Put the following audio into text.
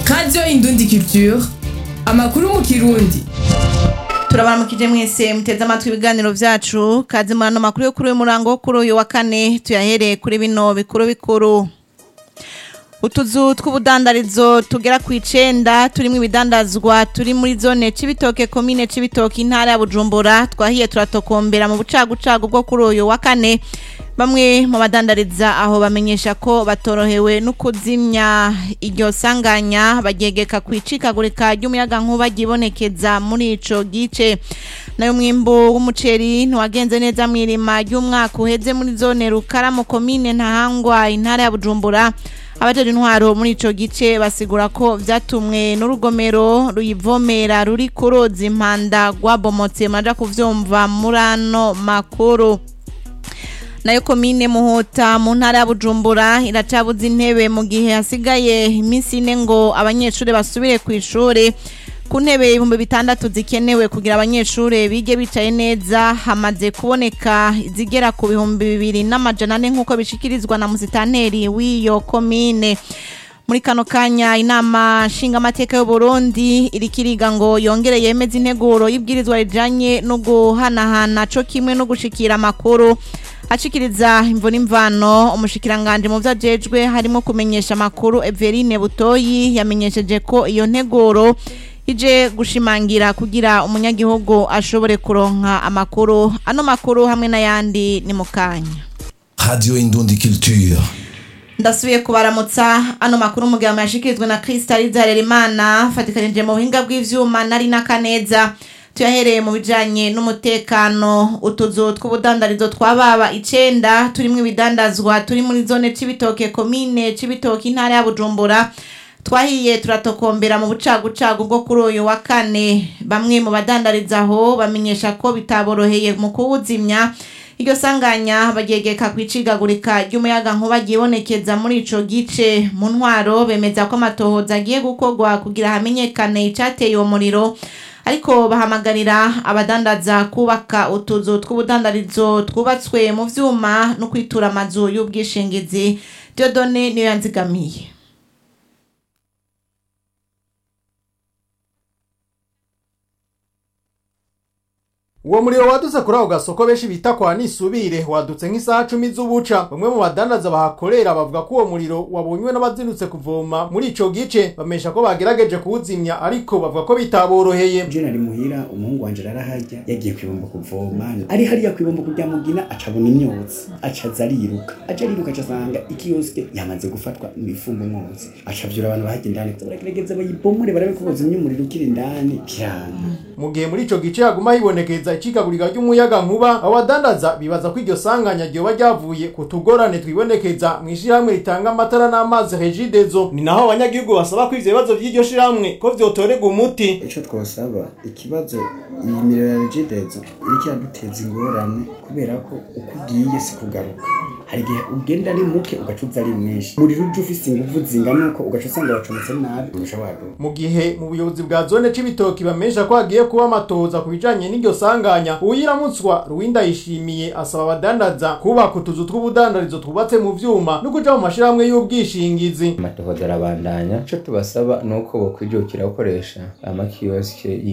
radiyo indundi culture amakuru mu kirundi turabaramukije mwese muteze amatwi ibiganiro vyacu kazi murano makuru yo kuri uyu murango wo kuri uyu wa kane tuyahereye kuri bino bikuru bikuru utuzu tw'ubudandarizo tugera ku icenda turimwo ibidandazwa turi muri zone cibitoke komine cibitoke intara ya bujumbura twahiye turatokombera mu bucagucagu bwo kuri uyu wa kane bamwe mu badandariza aho bamenyesha ko batorohewe no kuzimya iryo sanganya baryegeka ku icikagurika ry'umuyagankuba ryibonekeza muri ico gice nayo mwimbu w'umuceri ntiwagenze neza mw'irima ry'umwaka uheze muri zone rukaramu komine ntahangwa intara ya bujumbura abajeje intwaro muri ico gice basigura ko vyatumwe n'urugomero ruyivomera ruri kuroza impanda rwabomotse muraja kuvyumva muri ano makuru nayo komine muhota mu ntara ya bujumbura iracabuza intebe mu gihe hasigaye iminsi ine ngo abanyeshuri basubire ku ishuri ku ntebe ibihumbi bitandatu zikenewe kugira abanyeshuri bige bicaye neza hamaze kuboneka izigera ku bihumbi bibiri n'amajana ane nk'uko bishikirizwa na musitanteri w'iyo komine muri kano kanya inama nshingamateka y'uburundi iriko iriga ngo yongere yemeze integuro y'ibwirizwa rijanye no guhanahana co kimwe no gushikira amakuru ashikiriza imvo n'imvano umushikiranganje mu vyajejwe harimo kumenyesha amakuru Everine Butoyi yamenyesheje ko iyo nteguro ije gushimangira kugira umunyagihugu ashobore kuronka amakuru ano makuru hamwe n'ayandi ni mu kanya Radio Indundi Culture. ndasubiye kubaramutsa ano makuru umugabo yashikirijwe na Crystal Harerimana fatikanije mu buhinga bw'ivyuma nari n'akaneza tuyahereye mu bijanye n'umutekano utuzu tw'ubudandarizo twababa icenda turimwo ibidandazwa turi muri zone cibitoke komine cibitoke intara ya Bujumbura twahiye turatokombera mu bucagucagu bwo kuri uyu wa kane bamwe mu badandariza aho bamenyesha ko bitaboroheye mu kuwuzimya iryo sanganya baryegeka ku icigagurika ry'umuyaga nkuba ryibonekeza muri ico gice mu ntwaro bemeza ko amatohoza agiye gukorwa kugira hamenyekane icateye uwo muriro ariko bahamagarira abadandaza kubaka utuzu tw'ubudandarizo twubatswe mu vyuma no kwitura amazu y'ubwishingizi Diodone niyo yanzigamiye uwo muriro wadutse kuri ako gasoko benshi bita kwa nisubire wadutse nk'isaha cumi z'ubuca bamwe mu badandaza bahakorera bavuga ko uwo muriro wabonywe n'abazindutse kuvoma muri ico gice bamesha ko bagerageje kuwuzimya ariko bavuga ko bitaboroheye je nari muhira umuhungu wanje arahajya yagiye kwibomba kuvoma ari hariya kwibomba kurya mugina acabona imyotsi acaza ariruka aca ariruka acasanga ikiyosike yamaze gufatwa mu ifumba umwotsi acavyura abantu bahajya indani baragerageza bayibomore barabe ko bozimya umuriro ukiri indani vyanga mu gihe muri ico gice haguma hibonekeza icikagurika ry'umuyaga nkuba abadandaza bibaza ko iryo sanganya ryoba ryavuye ku tugorane twibonekeza mu ishirahamwe ritanga amatara n'amazi regidezo ni naho abanyagihugu basaba ko ivyo bibazo vy'iryo shirahamwe ko vyotorerwa umuti ico twosaba ikibazo iyi miriro ya regidezo iriko iraduteza ingorane kubera ko uko ugiye si kugaruka hari igihe ugenda ari muke ugaca uza ari mwinshi umuriro uje ufise inguvu zingana uko ugaca usanga wacometse nabi urusha waduka mu gihe mu buyobozi bwa zone c'ibitoki bamesha ko hagiye kuba amatohoza ku bijanye n'iryo sanganya uwiramutswa ruwinda yishimiye asaba abadandaza kubaka utuzu tw'ubudandarizo twubatse mu vyuma no kuja mu mashirahamwe y'ubwishingizi amatohoza arabandanya ico tubasaba ni uko bokwijukira gukoresha amakiyosike